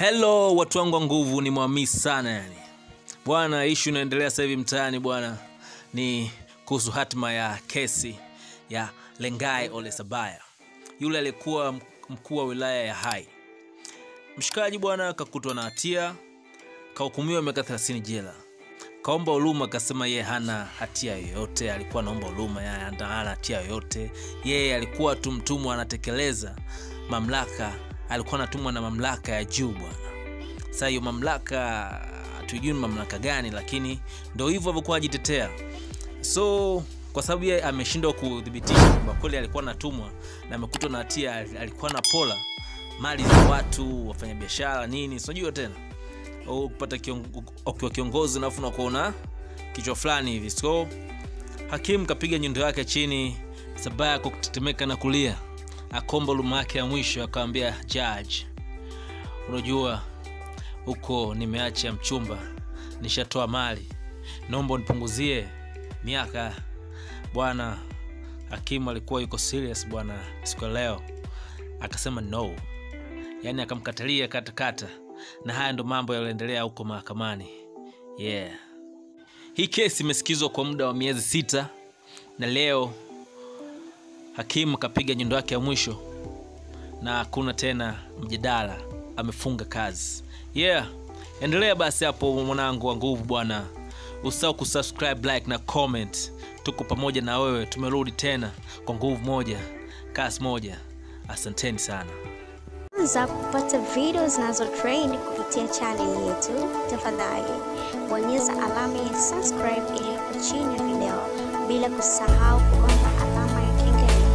Hello watu wangu wa nguvu, ni mwamisi sana yani bwana. Ishu inaendelea sasa hivi mtaani bwana, ni kuhusu hatima ya kesi ya Lengai Ole Sabaya, yule aliyekuwa mkuu wa wilaya ya Hai. Mshikaji bwana kakutwa na hatia, kahukumiwa miaka 30 jela, kaomba huruma, akasema yeye hana hatia yoyote, alikuwa anaomba huruma, yeye hana hatia yoyote, yeye alikuwa tu mtumwa, anatekeleza mamlaka alikuwa anatumwa na mamlaka ya juu bwana. Sasa hiyo mamlaka hatujui ni mamlaka gani, lakini ndo hivyo alivyokuwa ajitetea. So kwa sababu yeye ameshindwa kudhibitisha kwamba kweli alikuwa anatumwa na amekutwa na hatia, alikuwa na pola mali za watu, wafanyabiashara nini, sijui tena au kupata ukiwa kiongozi alafu unakuona kichwa fulani hivi. So hakimu kapiga nyundo yake chini, Sabaya kwa kutetemeka na kulia akomba huruma yake ya mwisho, akawambia judge, unajua huko nimeacha mchumba, nishatoa mali, naomba unipunguzie miaka bwana. Hakimu alikuwa yuko serious bwana siku ya leo, akasema no, yaani akamkatalia katakata, na haya ndo mambo yaliyoendelea huko mahakamani. Yeah, hii kesi imesikizwa kwa muda wa miezi sita na leo hakimu kapiga nyundo yake ya mwisho na hakuna tena mjadala, amefunga kazi. Yeah, endelea basi hapo mwanangu wa nguvu bwana, usahau kusubscribe, like na comment. Tuko pamoja na wewe, tumerudi tena kwa nguvu moja, kasi moja. Asanteni sana. Kwanza kupata video zinazo trend kupitia channel yetu, tafadhali bonyeza alama ya subscribe iliyopo chini ya video, bila kusahau kugonga alama ya kengele.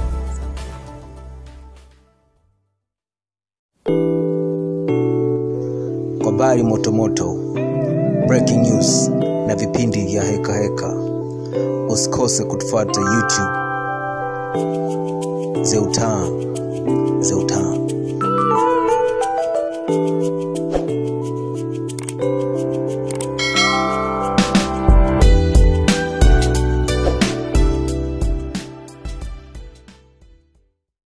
Kwa habari motomoto, breaking news na vipindi vya heka heka, usikose kutufuata YouTube Zeutan Zeutan.